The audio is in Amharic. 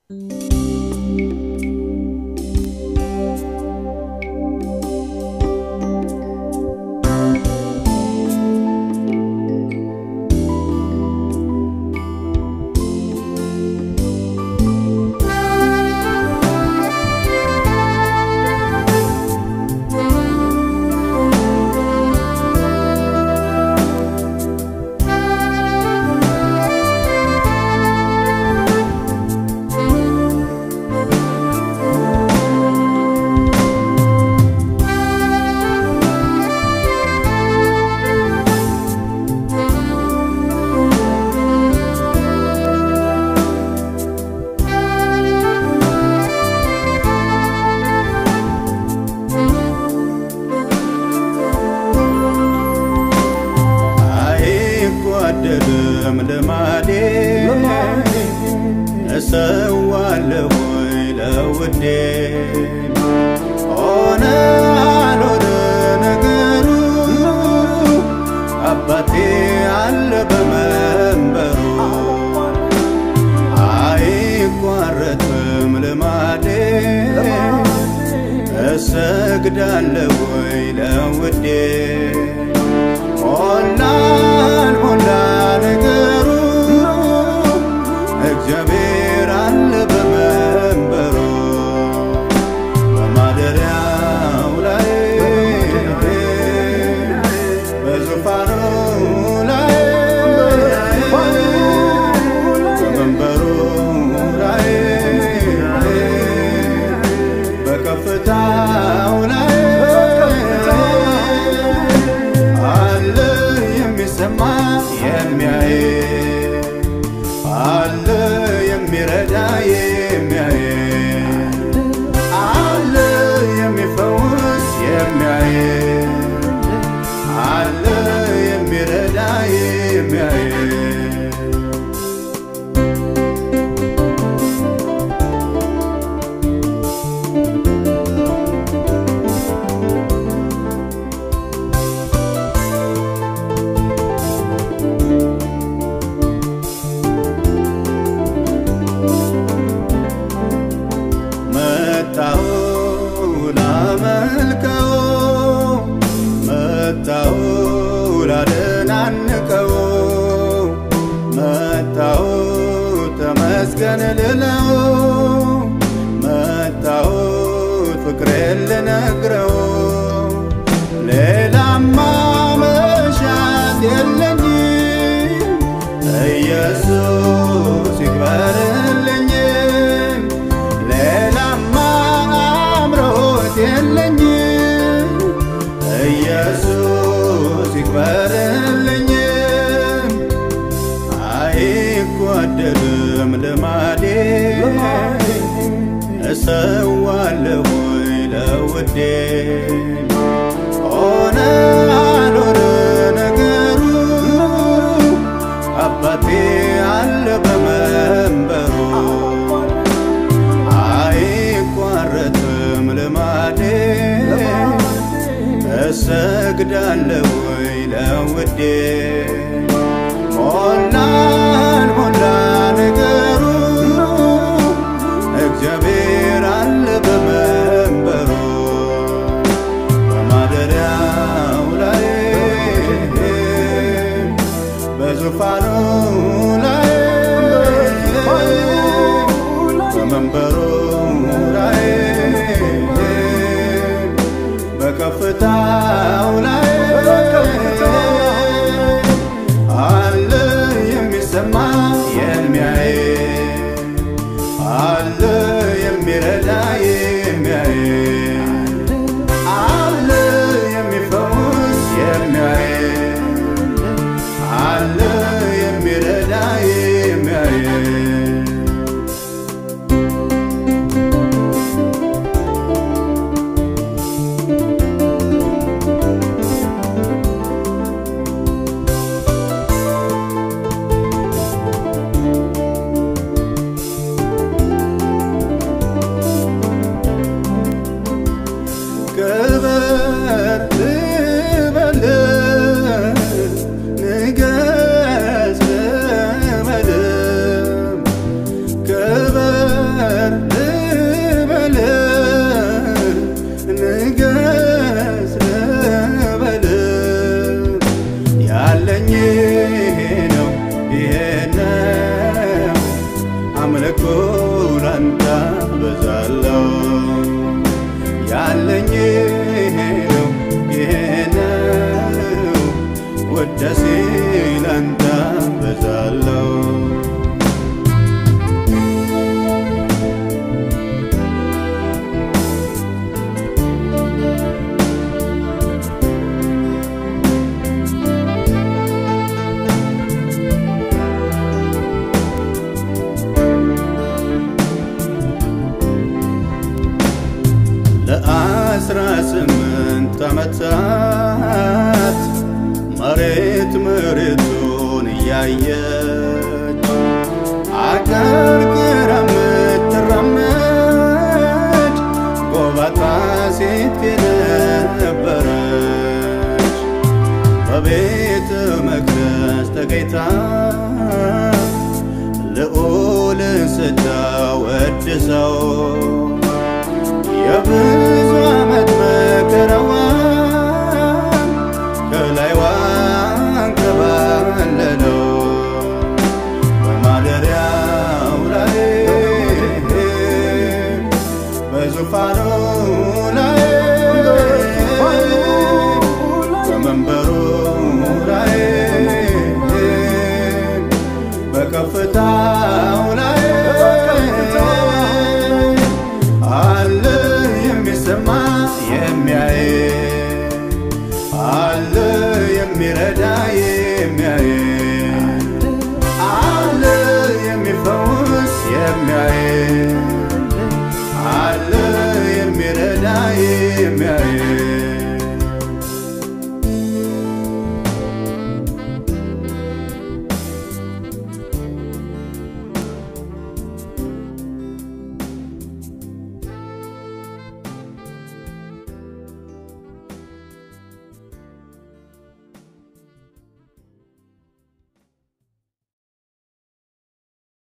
አይጓደልም ልማዴ እሰዋለሁ ወይ ለውዴ ሆነ አልሆነ ነገሩ አባቴ አለ በመንበሩ አይቋረጥም ልማዴ እሰግዳለሁ ወይ ለውዴ ሞላን ሞላ ነገሩ እግዚአብሔር አለ በመንበሩ በማደሪያው ላይ በዙፋኑ ላይ በመንበሩ ላይ በከፍታው ላይ አለ የሚሰማ የሚያይ አለ የሚረዳ የሚያይ አለ የሚፈውስ የሚያይ አለ የሚረዳ የሚያይ መጣሁ ላመልከው መጣሁ ላደናንቀው መጣሁ ተመስገን ልለው መጣሁ ፍቅሬን ልነግረው ሌላማ መሻት የለኝም ኢየሱስ ይክበርልኝ ሌላማ አምሮት የለኝም ኢየሱስ ይክበርልኝ አይጓደልም ልማዴ እሰዋለሁ ወይ ለውዴ ሆነ አልሆነ ነገሩ አባቴ አለ በመንበሩ አይቋረጥም ልማዴ እሰግዳለሁ ወይ ለውዴ ሞላን ሞላ ነገሩ እግዚአብሔር አለ በመንበሩ በማደሪያው ላይ በዙፋኑ ላይ በመንበሩ ላይ በከፍታው ላይ አለ የሚሰማ የሚያይ አለ የሚረዳ የሚያይ አለ የሚፈውስ የሚያይ አለ የሚረዳ የሚያይ አምልኮ ላንተ በዛለው ያለኝ ይሄ ነው ይሄ ነው ውዳሴ ላንተ በዛለው ለአስራ ስምንት ዓመታት መሬት መሬቱን እያየች አቀርቅራ የምትራመድ ጎባጣ ሴት የነበረች በቤተ መቅደስ ተገኝታ ልዑልን ስታወድሰው የብዙ ዓመት መከራዋን ከላይዋ አንከባለለው በማደሪያው ላይ በዙፋኑ ላይ በመንበሩ ላይ በከፍታው ላይ አለ የሚሰማ የሚያይ አለ የሚረዳ የሚያይ አለ የሚፈውስ የሚያይ አለ የሚረዳ የሚያይ